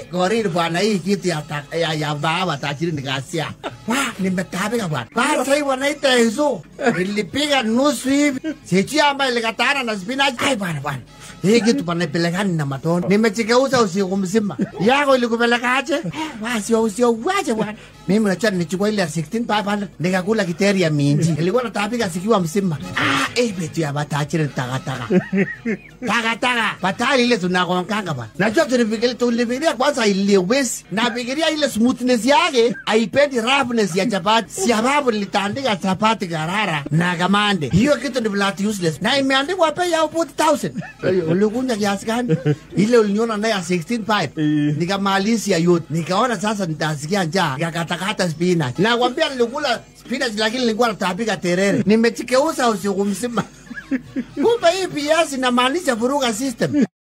korir bwana hii kitu ya, ta- ya, ya baba tajiri nikasia wa nimetabika bwana bwana sasa bwana iteso nilipiga nusu hivi sijui ambayo ilikatana na spinach ai bwana bwana hii kitu panapelekani na matondo nimechikeuza usiku mzima yako ilikupelekaje wasi usio waje bwana mimi nachua nichukua ile ya 16500 nikakula kiteri ya minji ilikuwa natapika sikiwa mzima ah eh betu ya batachiri takataka takataka batali ile tunakonkanga bwana najua tulifikiria tulifikiria kwanza ile wesi nafikiria ile smoothness yake haipendi roughness ya chapati sababu nilitandika chapati karara na kamande hiyo kitu ni flat useless na imeandikwa bei ya 40000 Eh, ulikunya kiasi gani ile uliniona naye ya 165 nikamalizia yote nikaona sasa nitasikia njaa nikakatakata spinach nakwambia nilikula spinach lakini nilikuwa natapika terere nimechikeuza usiku mzima kumbe hii PS inamaanisha vuruga system